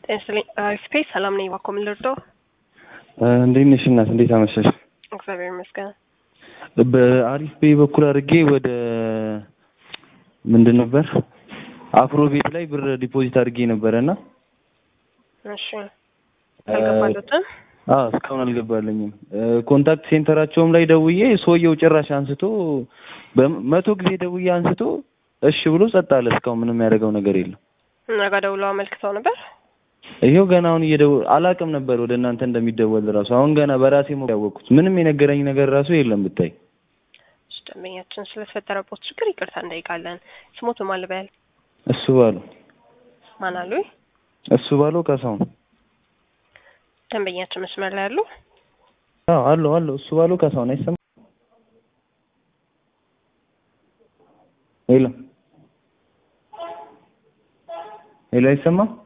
ጤና ይስጥልኝ። አሪፍ ፔ ሰላም ነኝ። እባክዎ ምን ልርዳው? እንዴት ነሽ እናት? እንዴት አመሸሽ? እግዚአብሔር ይመስገን። በአሪፍ ፔ በኩል አድርጌ ወደ ምንድን ነበር አፍሮ ቤት ላይ ብር ዲፖዚት አድርጌ ነበረ እና እሺ አልገባለትም። አዎ እስካሁን አልገባለኝም። ኮንታክት ሴንተራቸውም ላይ ደውዬ ሰውየው ጭራሽ አንስቶ በመቶ ጊዜ ደውዬ አንስቶ እሺ ብሎ ጸጥ አለ። እስካሁን ምንም ያደረገው ነገር የለም። እና ጋር ደውለው አመልክተው ነበር። ይሄው ገና አሁን እየደወ አላቅም ነበር ወደ እናንተ እንደሚደወል ራሱ አሁን ገና በራሴ ሞ ያወቅኩት ምንም የነገረኝ ነገር ራሱ የለም ብታይ። እሺ፣ ደንበኛችን ስለተፈጠረበት ችግር ይቅርታ እንጠይቃለን። ስሞቱ ማን ልበል? እሱ ባሉ ማን አሉኝ? እሱ ባሉ ካሳሁን ደንበኛችን መስመር ላይ አሉ? አዎ አለው አለው እሱ ባሉ ካሳሁን አይሰማም? ሄሎ ሄሎ አይሰማም?